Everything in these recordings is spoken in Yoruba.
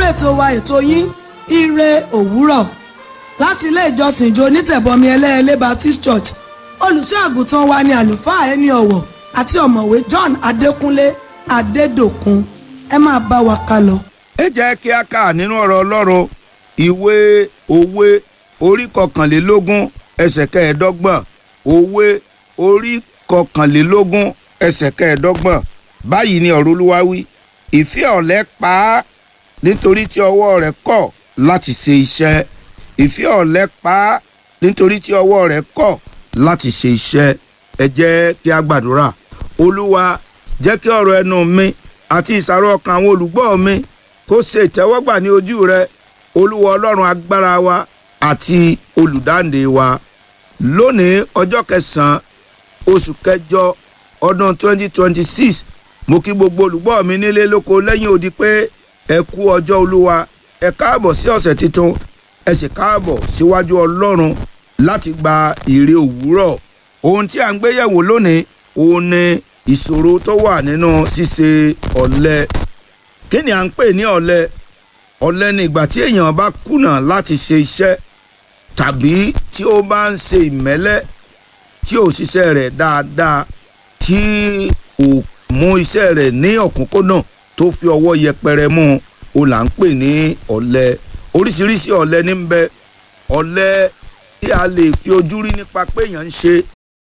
sórí ètò wa ètò yín ire òwúrọ̀ láti ilé ìjọsìn ìjọ onítẹ̀bọmi ẹlẹ́ẹ̀lẹ́ Baptist Church olùṣọ́ àgùntàn wa ni àlùfáà ẹni ọ̀wọ̀ àti ọ̀mọ̀wé John Adékúnlé Adédòkun ẹ máa bá wa ká lọ. ẹ jẹ́ kí a kà nínú ọ̀rọ̀ ọlọ́run ìwé òwe orí kọkànlélógún ẹsẹ̀ kẹẹ̀ẹ́dọ́gbọ̀n òwe orí kọkànlélógún ẹsẹ̀ kẹẹ̀ẹ́dọ́gbọ̀n báyìí ni ọ̀rọ̀ olúwa wí ìfẹ́ ọ̀lẹ pa á nítorí tí ọwọ́ rẹ̀ kọ̀ láti ṣe iṣẹ́ ìfẹ́ ọ̀lẹ pa á nítorí tí ọwọ́ rẹ̀ kọ̀ láti ṣe iṣẹ́ ẹ jẹ́ kí a gbàdúrà olúwa jẹ́ kí ọ̀rọ̀ ẹnu mi àti ìsàrò ọkàn àwọn olùgbọ́ mi kó ṣe ìtẹ́wọ́gbà ní ojú rẹ olúwa ọlọ́run agbára wa àti olùdáǹdè wa lónìí ọjọ́ kẹsàn-án oṣù kẹjọ ọdún 2026 mo kí gbogbo olùgbọ́ mi nílé lóko lẹ́yìn odi pé ẹ kú ọjọ́ olúwa ẹ káàbọ̀ sí ọ̀sẹ̀ tuntun ẹ sì káàbọ̀ síwájú ọlọ́run láti gba ìre òwúrọ̀ ohun tí a ń gbé yẹ̀wò lónìí òun ni ìṣòro tó wà nínú ṣíṣe ọ̀lẹ kí ni à ń pè ní ọ̀lẹ ọ̀lẹ ni ìgbà tí èèyàn bá kùnà láti ṣe iṣẹ́ tàbí tí ó bá ń ṣe ìmẹ́lẹ́ tí ò ṣiṣẹ́ rẹ̀ dáadáa tí ò mú iṣẹ́ rẹ̀ ní ọ̀kúnkúndùn tó fi ọwọ́ yẹpẹrẹ mú o là ń pè ní ọ̀lẹ oríṣiríṣi ọ̀lẹ ní ń bẹ ọ̀lẹ tí a lè fi ojú rí nípa pé èèyàn ń ṣe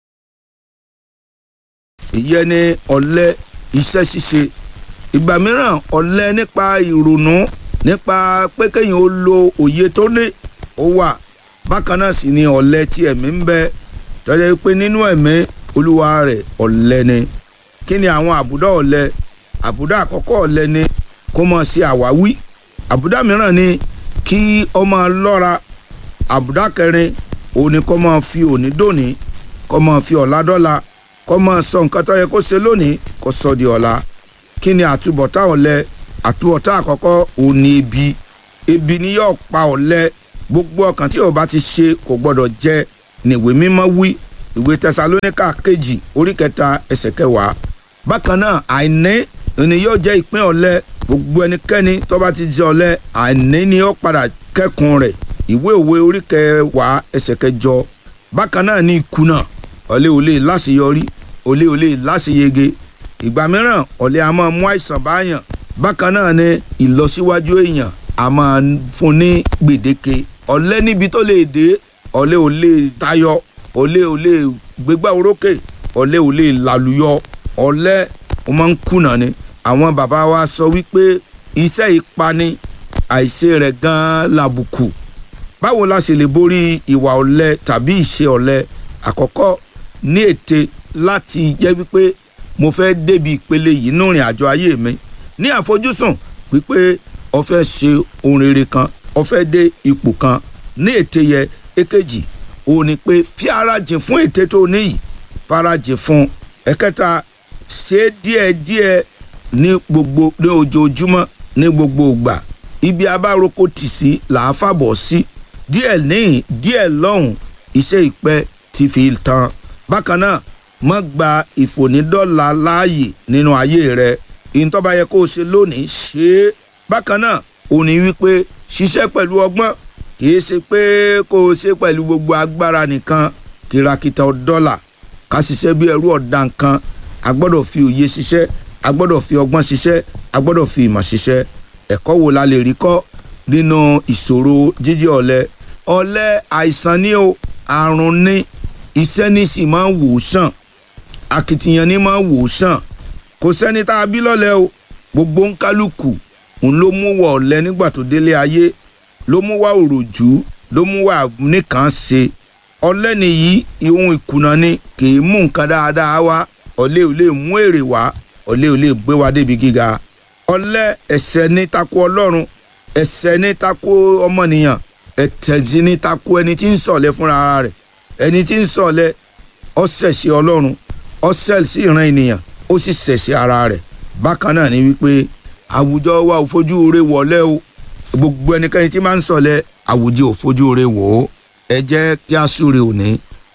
ìyẹn ni ọ̀lẹ iṣẹ́ ṣíṣe ìgbà mìíràn ọ̀lẹ nípa ìrònú nípa pé kéèyàn ó lo òye tó ní ó wà bákan náà sì ni ọ̀lẹ tí ẹ̀mí ń bẹ tọ́jú pé nínú ẹ̀mí olúwa rẹ̀ ọ̀lẹ ni kí ni àwọn àbùdá ọ̀lẹ àbùdá àkọ́kọ́ ọ̀lẹ ni kó máa ṣe àwáwí àbùdá mìíràn ni kí ó máa lọ́ra àbùdá kẹrin òun ni kó máa fi òní dòní kó máa fi ọ̀la dọ́la kó máa sọ nǹkan tó yẹ kó ṣe lónìí kó sọ di ọ̀la kí ni àtúbọ̀tá ọ̀lẹ àtúbọ̀tá àkọ́kọ́ òun ni ebi ebi ni yóò pa ọ̀lẹ gbogbo ọkàn tí ó bá ti ṣe kò gbọdọ̀ jẹ níwèé mímọ́ wí ìwé tẹsalóníkà kejì orí kẹta ẹsẹ̀ kẹwàá bákan náà àìní ni yóò jẹ́ ìpín ọ̀lẹ gbogbo ẹnikẹ́ni tó bá ti jẹ́ ọ̀lẹ àìní ni ó padà kẹ́kùn rẹ̀ ìwé òwe orí kẹwàá ẹsẹ̀ kẹjọ bákan náà ní ìkùnà ọ̀lẹ ò lè láṣeyọrí ọ̀lẹ ò lè láṣeyege ìgbà mìíràn ọ̀lẹ a máa mú àìsàn báyàn bákan náà ni ìlọsíwájú èèyàn a máa fún ní gbèdéke ọ̀lẹ níbi tó lè dé ọ̀lẹ ò lè tayọ ọ̀lẹ ò lè gbégbá orókè ọ̀lẹ ò lè làlùyọ ọ̀lẹ ó máa ń kùnà ni àwọn bàbá wa sọ wípé iṣẹ́ ìpani àìṣe rẹ̀ gan-an làbùkù báwo la ṣe lè borí ìwà ọ̀lẹ tàbí ìṣe ọ̀lẹ àkọ́kọ́ ní ète láti jẹ́ wípé mo fẹ́ débi ìpele yìí nínú ìrìn àjò ayé mi ní àfojúsùn wípé o fẹ́ ṣe ohun rere kan o fẹ́ dé ipò kan ní ète yẹ èkejì òun ni pé fi ara jìn fún ète tó níyì farajìn fún ẹ̀kẹta ṣe díẹ̀díẹ̀ ní gbogbo ní ojoojúmọ́ ní gbogbo ìgbà ibi abároko tì sí là á fàbọ̀ sí díẹ̀ níhìn díẹ̀ lọ́hùn iṣẹ́ ìpẹ́ ti fi tán bákan náà má gba ìfònídọ́là láàyè nínú ayé rẹ ìtọ́ba yẹ kó o ṣe lónìí ṣe é bákan náà ò ní wípé ṣiṣẹ́ pẹ̀lú ọgbọ́n kìí ṣe pé kó o ṣe pẹ̀lú gbogbo agbára nìkan kìràkìtà dọ́là ká ṣiṣẹ́ bí ẹrú ọ̀dà nǹkan a gbọ́dọ̀ fi òye ṣiṣẹ́ a gbọ́dọ̀ fi ọgbọ́n ṣiṣẹ́ a gbọ́dọ̀ fi ìmọ̀ ṣiṣẹ́ ẹ̀kọ́ wo la lè rí kọ́ nínú ìṣòro jíjẹ́ ọ̀lẹ ọ̀lẹ àìsàn ni o àrùn ni iṣẹ́ ní sì máa ń wò sàn akitiyan ní máa ń wò sàn kò sẹ́ni tá a bí lọ́lẹ̀ o gbogbo ń kálukú òun ló mú wọ ọ̀lẹ nígbà tó délé ayé ló mú wá òròjú ló mú wá nìkan ṣe ọ̀lẹ nìyí ihun ìkùnà ni kì í mú nǹkan dáadáa wá ọ̀lẹ ò lè mú èrè wá ọ̀lẹ ò lè gbé wa débi gíga ọ̀lẹ ẹ̀ṣẹ̀ ní tako ọlọ́run ẹ̀ṣẹ̀ ní tako ọmọnìyàn ẹ̀tẹ̀jì ní tako ẹni tí ń sọ̀lẹ fúnra rẹ̀ ẹni tí ń sọ̀lẹ ó ṣẹ̀ṣẹ̀ ọlọ́run ó ṣẹ̀ sí ìran ènìyàn ó sì ṣẹ̀ṣẹ̀ ara rẹ̀ bákan náà ni wípé àwùjọ wa ò fojú rẹ̀ wọlé o gbogbo ẹnikẹ́ni tí máa ń sọ̀lẹ àwùjọ ò fojú rẹ̀ wò ó ẹ jẹ́ kí a súre òní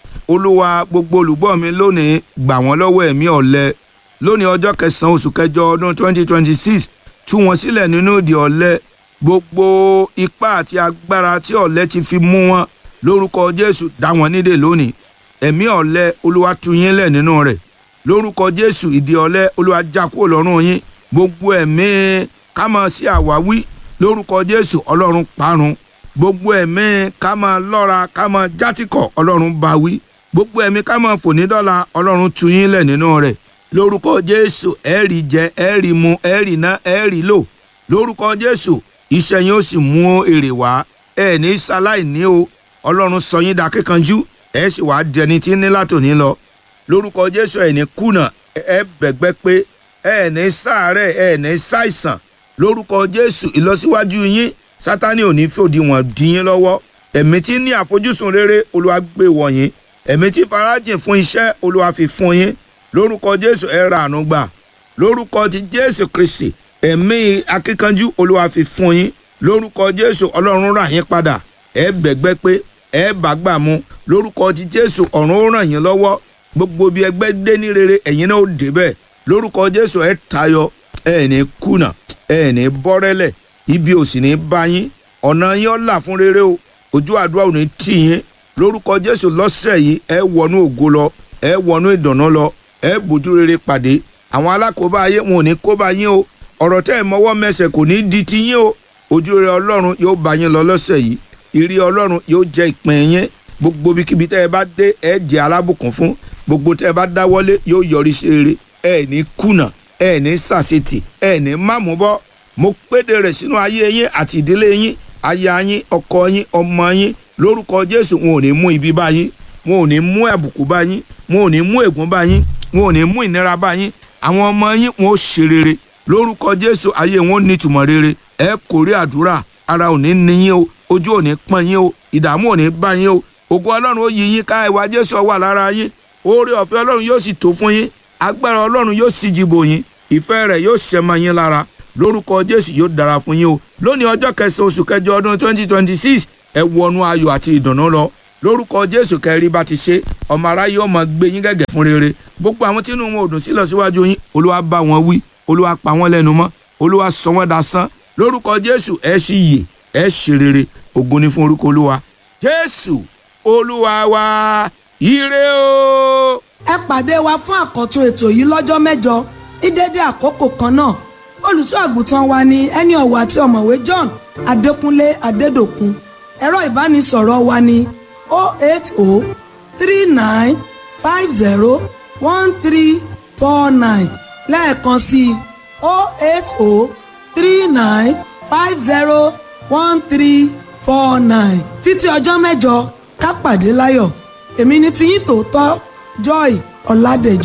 olúwa gbogbo olùgbọ́ mi lónìí gbà wọ́n lọ́wọ́ ẹ̀mí ọ̀lẹ lónìí ọjọ́ kẹsàn-án oṣù kẹjọ ọdún 2026 tú wọn sílẹ̀ nínú ìdè ọ̀lẹ gbogbo ipá àti agbára tí ọ̀lẹ ti fi mú wọn lórúkọ jésù dá wọn nídè lónìí ẹ̀mí ọ̀lẹ olúwa tú yín lẹ̀ nínú rẹ̀ lórúkọ jésù ìdí ọ̀lẹ olúwa já kúrò lọ́rùn yín gbogbo ẹ̀mí ká máa sí àwáwí lórúkọ jésù ọlọ́run parun gbogbo ẹ̀mí ká máa lọ́ra ká máa játìkọ̀ ọlọ́run bá wí gbogbo ẹ̀mí ká máa fò ní dọ́là ọlọ́run tú yín lẹ̀ nínú rẹ̀ lórúkọ jésù ẹ̀rì jẹ ẹ̀rì mu ẹ̀rì ná ẹ̀rì lò lórúkọ jésù iṣẹ́ yín ó sì mú èrè wá ẹ̀ ní sáláìní o ọlọ́run sọ yín dà kíkanjú ẹ̀ sì wá dẹni tí ní látòní lọ lórúkọ jésù ẹ̀ ní kùnà ẹ̀ bẹ̀gbẹ́ pé ẹ̀ ní ṣàárẹ̀ ẹ̀ ní ṣàìsàn lórúkọ jésù ìlọsíwájú yín sátani ò ní fòdì wọn dí yín lọ́wọ́ ẹ̀mí tí ní àfojúsùn rere olúwa gbé wọ̀nyí ẹ̀mí tí farajìn fún iṣẹ́ olúwa fi fún yín lórúkọ jésù ẹ ra àánú gbà lórúkọ ti jésù kristi ẹ̀mí akíkanjú olúwa fi fún yín lórúkọ jésù ọlọ́run rà yín padà ẹ bẹ̀gbẹ́ pé ẹ bá gbà mú lórúkọ ti jésù ọ̀run ó ràn yín lọ́wọ́ gbogbo bí ẹgbẹ́ dé ní rere ẹ̀yin náà ó dé bẹ́ẹ̀ lórúkọ jésù ẹ tayọ ẹ ní kùnà ẹ ní bọ́rẹ́lẹ̀ ibi ò sì ní bá yín ọ̀nà yín ó là fún rere o ojú àdúrà ò ní tì yín lórúkọ jésù lọ́sẹ̀ yìí ẹ wọnú ògo lọ ẹ wọnú ìdùnnú lọ ẹ bójú rere pàdé àwọn alákòóbá ayé wọn ò ní kóbá yín o ọ̀rọ̀ tẹ́ ẹ mọ́wọ́ mẹsẹ̀ kò ní di ti yín o ojú rere ọlọ́run yóò bá yín lọ lọ́sẹ̀ yìí ìrí ọlọ́run yóò jẹ́ ìpín yín gbogbo ibikíbi tẹ́ ẹ bá dé ẹ jẹ́ alábùkún fún gbogbo tẹ́ ẹ bá dáwọ́lé yóò yọrí sí eré ẹ ní kùnà ẹ ní sàṣetì ẹ ní mámúbọ́ mo péde rẹ̀ sínú ayé yín àti ìdílé yín aya yín ọkọ yín ọmọ yín lórúkọ jésù wọn ò ní mú ibi bá yín wọn ò ní mú àbùkù bá yín wọn ò ní mú ègún bá yín wọn ò ní mú ìnira bá yín àwọn ọmọ yín wọn ò ṣe rere lórúkọ jésù ayé wọn ò ní ìtumọ̀ rere ẹ kò rí àdúrà ara ò ní ní yín o ojú ò ní pọ́n yín o ìdààmú ò ní bá yín o ògo ọlọ́run ó yí yín ká ìwà jésù wà lára yín oore ọ̀fẹ́ ọlọ́run yóò sì tó fún yín agbára ọlọ́run yóò sì jìbò yín ìfẹ́ rẹ̀ yóò ṣẹ mọ́ yín lára lórúkọ jésù yóò dára fún yín o lónìí ọjọ́ kẹsàn-án oṣù kẹjọ ọdún twenty twenty six ẹ wọnú ayọ̀ àti ìdùnnú lọ lórúkọ jésù kẹrí bá ti ṣe ọmọ aráyé ọmọ gbé yín gẹ́gẹ́ fún rere gbogbo àwọn tí inú wọn ò dùn sí lọ síwájú yín olúwa bá wọn wí olúwa pa wọn lẹ́nu mọ́ olúwa sọ wọn dasán lórúkọ jésù ẹ sì yè ẹ ṣe rere ògo ni fún orúkọ olúwa jésù olúwa wa ire o. ẹ pàdé wa fún àkọ́tún ètò yìí lọ́jọ́ mẹ́jọ ní dédé àkókò kan náà olùṣọ́ àgùntàn wa ni ẹni ọ̀wọ̀ àti ọ̀mọ̀wé John Adékúnlé Adédòkun ẹ̀rọ ìbánisọ̀rọ̀ wa ni 08039501349 lẹ́ẹ̀kan sí i 08039501349 títí ọjọ́ mẹ́jọ ká pàdé láyọ̀ èmi ni tiyín tòótọ́ Joy Ọládẹ̀jọ.